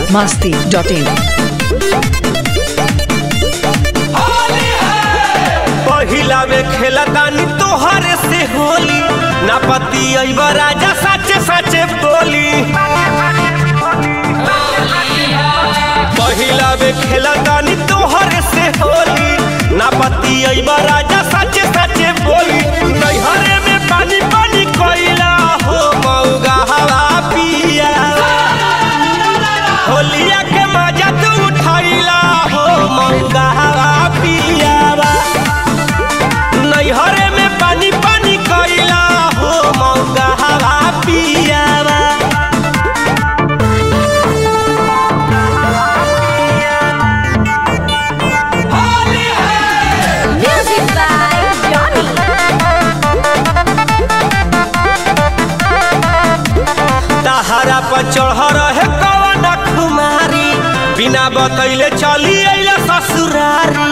masti.in. पहिला में खेला तानी तोहरे से होली ना पति अइब राजा साचे साचे बोली पहिला में खेला तानी तोहरे से होली ना पति अइब राजा साचे साचे बोली नैहरे में पानी पानी कोइला हो मौगा हवा पिया होलिया के मजा तू उठाइला हो मौगा हवा पियावा नैहरे में पानी पानी कैला हो मौका हवा पियावा Music by Johnny. तहरा पर चढ़ रहे कवन कुमारी बिना बतैले चली अइला ससुरारी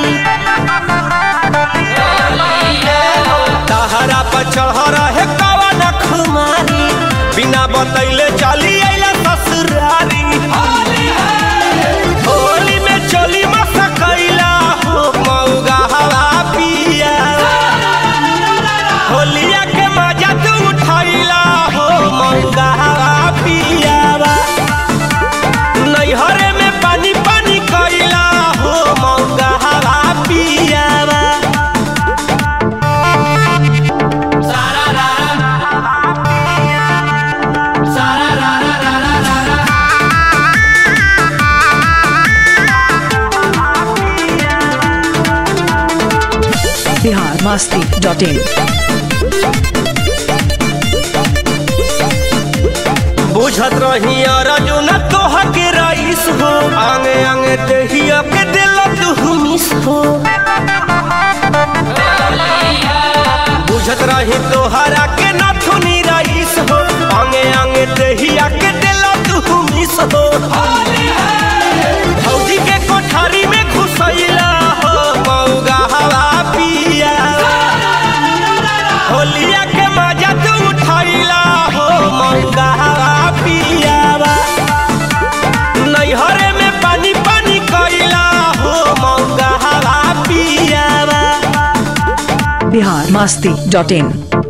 तहरा पर चढ़ रहे कवन कुमारी बिना बतैले चली अइला ससुरारी होली में चली मसा कैला हो मौगा हवा पिया होलिया के मजा तू उठाइला हो मौगा हवा पियावा नैहरे में पानी पानी कैला हो मौगा हवा पियावा Bihar masti.in. बुझत रही अर्जुन तोह के रईस हो आंगे आंगे देहिया के दिल तू मिस हो बुझत रही तोहरा के नथुनी रईस हो आंगे आंगे देहिया के दिल तू मिस हो भौजी के कोठारी में घुसैला हो मौगा हवा पिया होलिया के मजा तू उठाइला हो मौगा हवा पियावा नैहरे में पानी पानी कैला हो मौगा हवा पियावा Bihar masti.in.